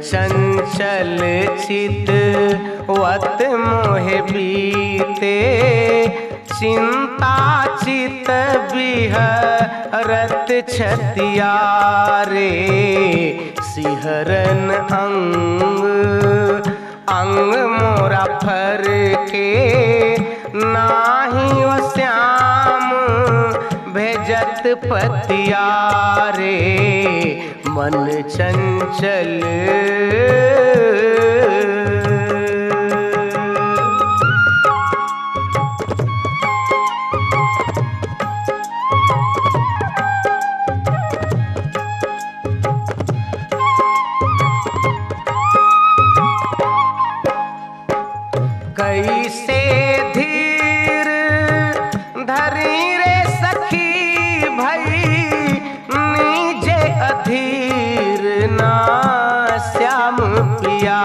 चंचल चित वत मोहे बीते चिंता चित बिहरत छतिया रे सिहरन अंग अंग मोरा फर के नाही ओ श्याम भेजत पतिया रे मन चंचल कैसे धीर धरी रे सखी भई नीजे अधीर ना श्याम पिया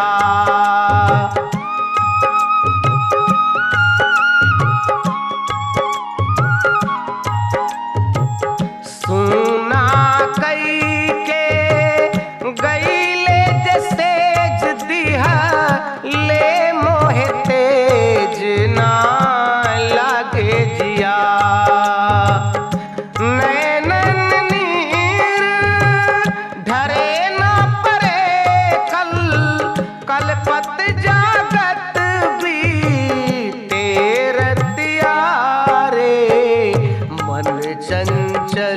सुना कई के गईले जसेज दिहा ले मोहे तेज ना लागे जिया नैनन नीर ढरे न परे कल कलपत जागत बीते रतिया रे मन चंचल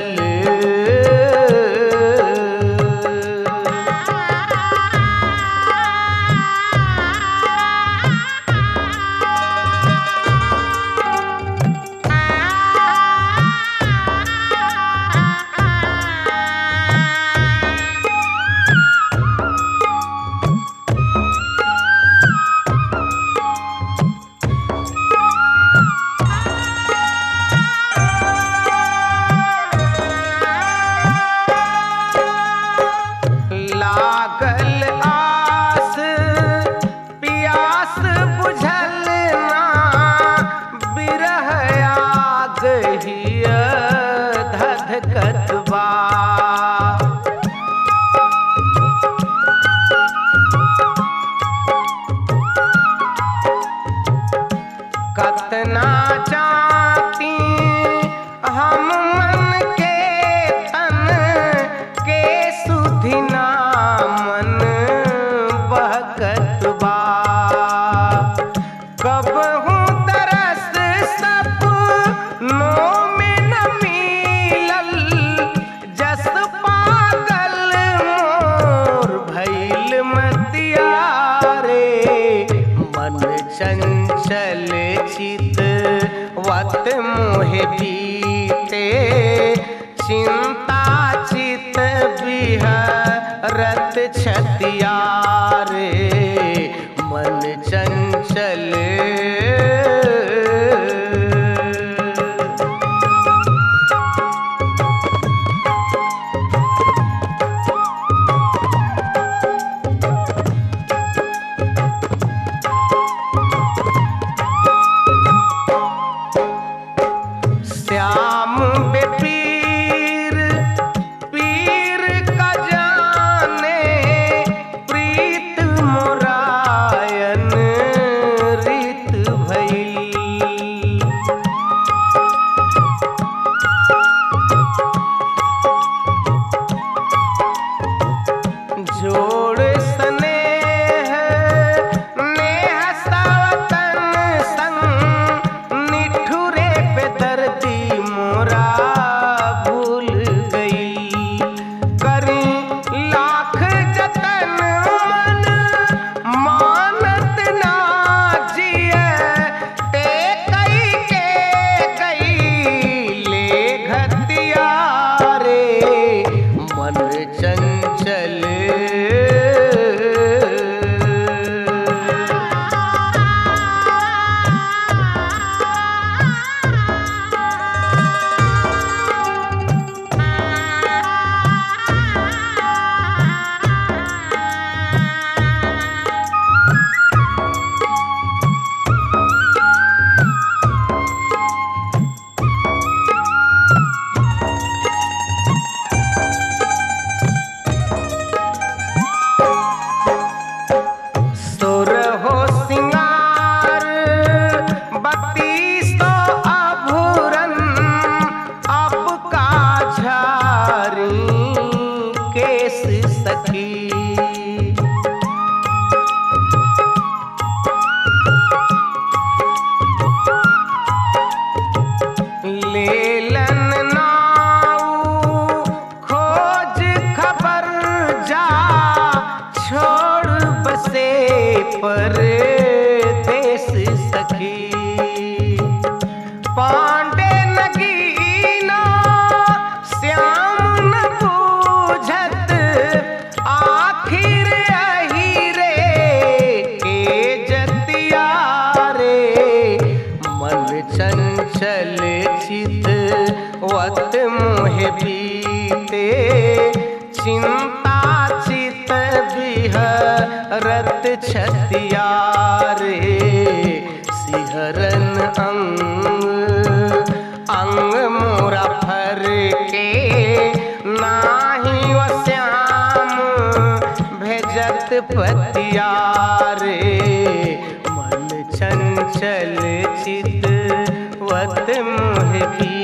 लागल आस पियास बुझल ना बिरह आग हिय धधकत बा कतना चाहती हम मन के तन के सुधिना मन बहकत बा कब हूँ तरस सब नो में न मिलल जस पागल मोर भैल मतिया रे मन चंचल चित वत मोहे बीते चिंता चित बिहरत छतिया रे मन चंचल श्याम बेपीर पीर का जाने पांडे नगीना श्याम न बूझत आखिर अही रे के जतिया रे मन चंचल चित वत मोह बीते चिंता चित बिहरत छतिया रे सिहरन अंग अंग मोरा फर के नाही वो श्याम भेजत पतिया रे मन चंचल चित वत मोह भी